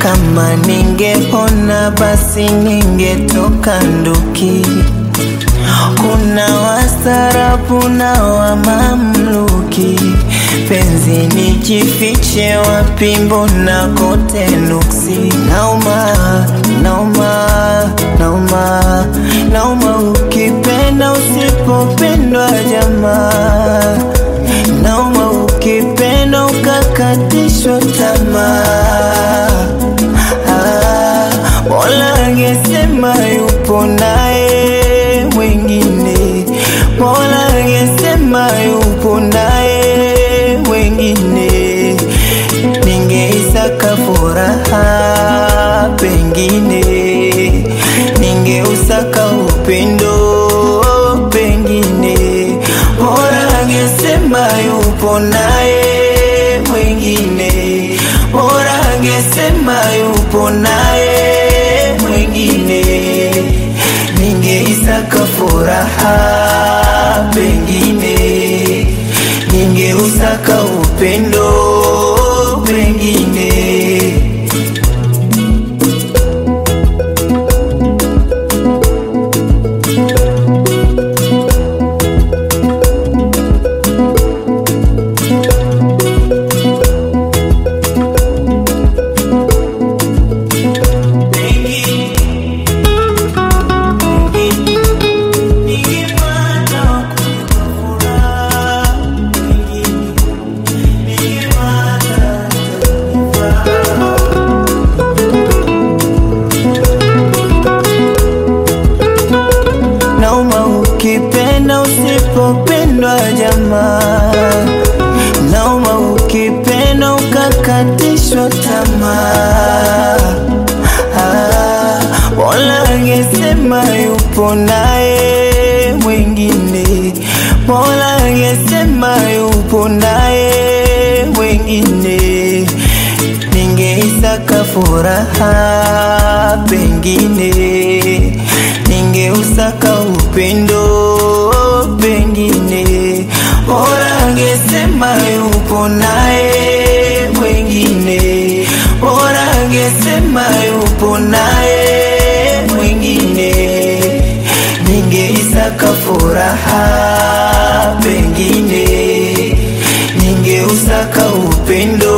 Kama ningepona basi ningetoka nduki. Kuna wastaarabu na wa mamluki, penzi nijifiche wapi? Mbona kote nuksi? Nauma, nauma, nauma, nauma ukipenda usipopendwa jamaa, nauma ukipenda ukakatishwa tamaa. Ah, Mola angesema yupo naye mwingine, Mola angesema yupo naye mwingine, ningeisaka furaha pengine, ningeusaka upendo pengine, Mola angesema yupo naye mwingine, Mola angesema yupo naye mwingine, ningeisaka furaha pengine, ningeusaka upendo pengine. Nauma ukipenda usipopendwa jamaa, nauma ukipenda ukakatishwa tamaa. Ah, Mola angesema yupo naye mwingine, Mola angesema yupo naye mwingine, ningeisaka furaha pengine, ningeusaka upendo pengine, Mola angesema yupo naye mwingine, Mola angesema yupo naye mwingine, ningeisaka furaha pengine, ningeusaka upendo